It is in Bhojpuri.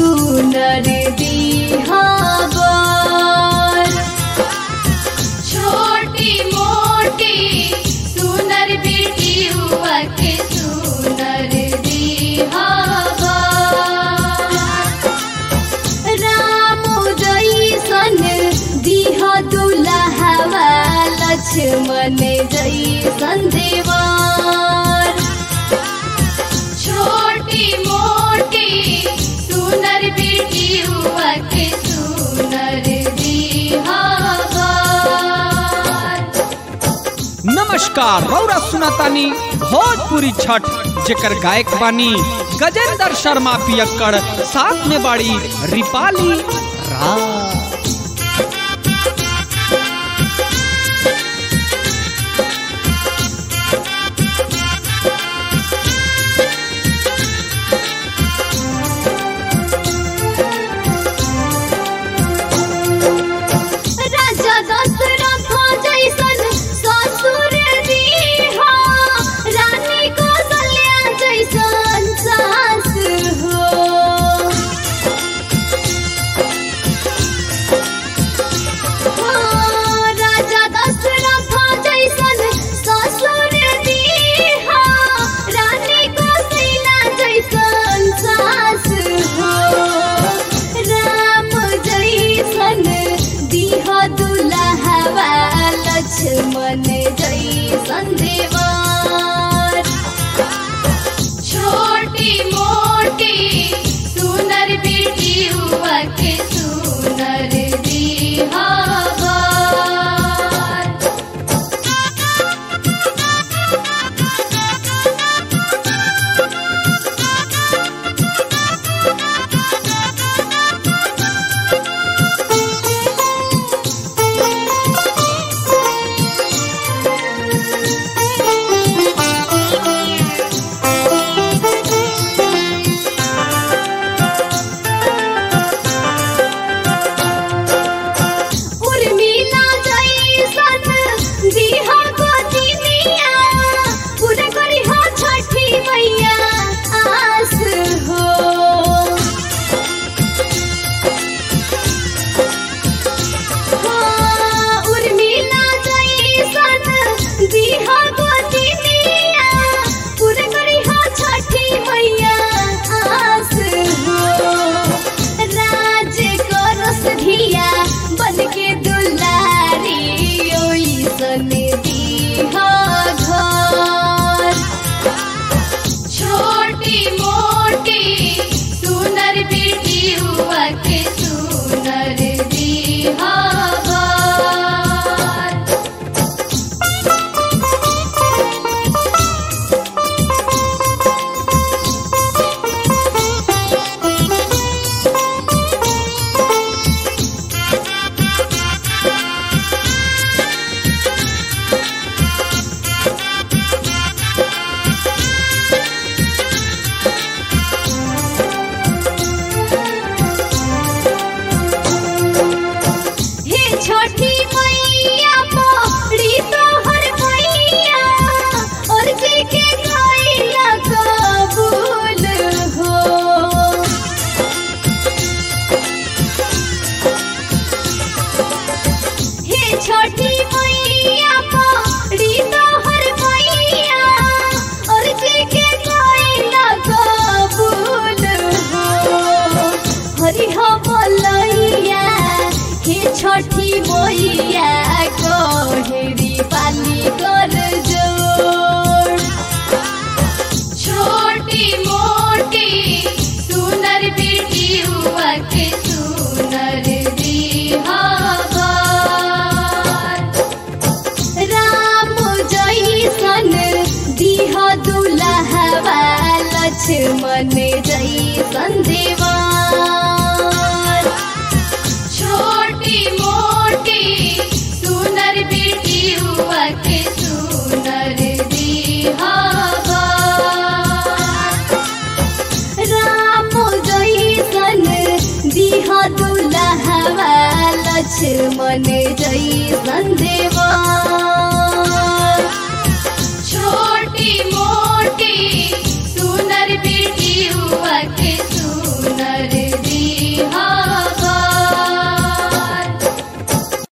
सुनर दिहावर छोटी मोटी सुनर बेटी हुआ के सुनर दिहावर राम जैसन दिह दुल्हवा लक्ष्मण जैसन देवर छोटी मोटी सुनर बेटी हुआ के सुनर दिहावर नमस्कार रौरा सुनातानी भोजपुरी छठ जेकर गायक बानी गजेंद्र शर्मा पियक्कड़ साथ में बाड़ी रिपाली राज राजा दशरथ जैसन ससुर दीहा रानी कौशल्या जैसन सास हो हाँ, राजा दशरथ जैसन ससुर दीहा रानी कौशल्या जैसन सास हो राम जैसन दिह दुल्हवा लक्ष्मण जैसन देवर छोटी मोटी सुनर बेटी हुआ के सुनर दिहावर उर्मिला जैसन दिहा गोदिनिया पूरा करी हो छठी मैया आस हो हाँ, उर्मिला जैसन दिहा गोदिनिया पूरा करी हो छठी मैया आस हो राज करस धिया बन के दुलारी ओइसन दीहा घर छोटी मोटी सुनर बेटी हुआ के सुनर दिहावर हे छोटी मैया मोरी तोहर मैया और जी के गईला कबूल हो हे छोटी मैया मोरी तोहर मैया और जी के गईला कबूल हो हरि हो बोलैया हे छठी मैया कोहरी पाली कर जोड़ छोटी मोटी सुनर बेटी हुआ के सुनर दिहावर राम जैसन दिह दुल्हवा लक्ष्मण जैसन देवर छोटी मोटी सुनर बेटी हुआ के सुनर दिहावर राम जैसन दिह दुल्हवा लक्ष्मण जैसन देवर